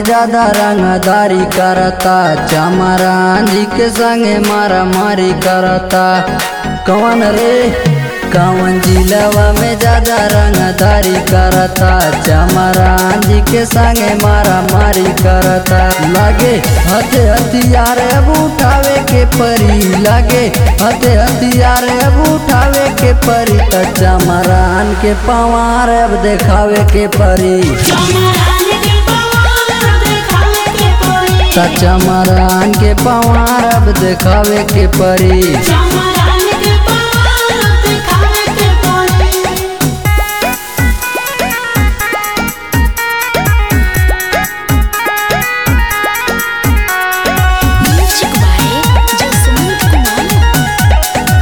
में ज्यादा रंगदारी करता चमरान जी के संगे मारा मारी करता कौन रे कौन जिलवा में ज्यादा रंगदारी करता चमरान जी के संगे मारा मारी करता लागे हथे हथियार अब उठावे के परी लागे हथे हथियार अब उठावे के परी त चमरान के पवार अब देखावे के परी चमरान के पवार देखावे के पड़ी त चमरान के पवार अब देखावे के परी चमरान के पवार देखावे के पड़ी म्यूजिक बाय जसमीत कुमार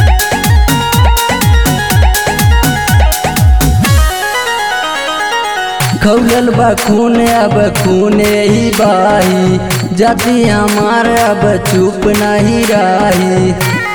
खौलल बा खून अब खून ही बाही जाति हमार अब चुप नहीं रही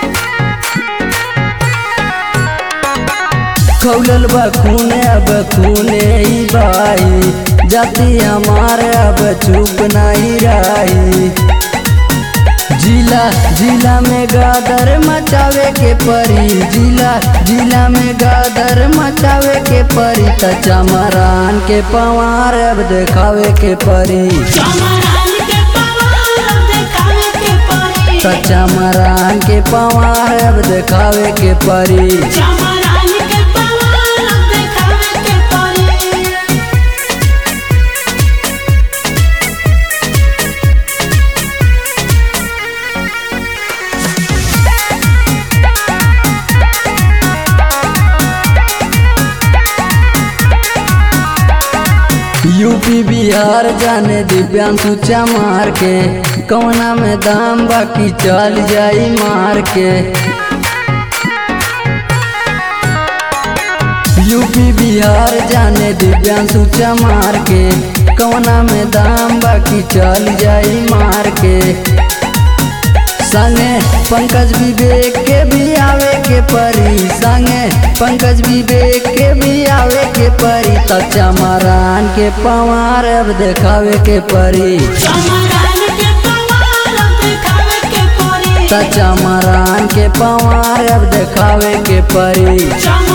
खौलल बा खून अब खून ही बाही जाति हमार अब चुप नहीं रही जिला जिला में गादर मचावे के परी जिला जिला में गादर मचावे के परी त चमरान के पवार अब देखावे के परी चमरान के पवार देखावे के पड़ी त चमरान के पवार अब देखावे के परी चमरान के पवार देखावे के पड़ी यूपी बिहार जाने दिव्यांशु चमार के कौना में दाम बाकी चल जाई मार के यूपी बिहार जाने दिव्यांशु चमार के कौना में दाम बाकी चल जाई मार के संगे पंकज विवेक के भी आवे के परी संगे पंकज विवेक के भी आवे के परी त चमरान के पवार अब देखावे के परी चमरान के पवार देखावे के पड़ी त चमरान के पवार अब देखावे के परी चमरान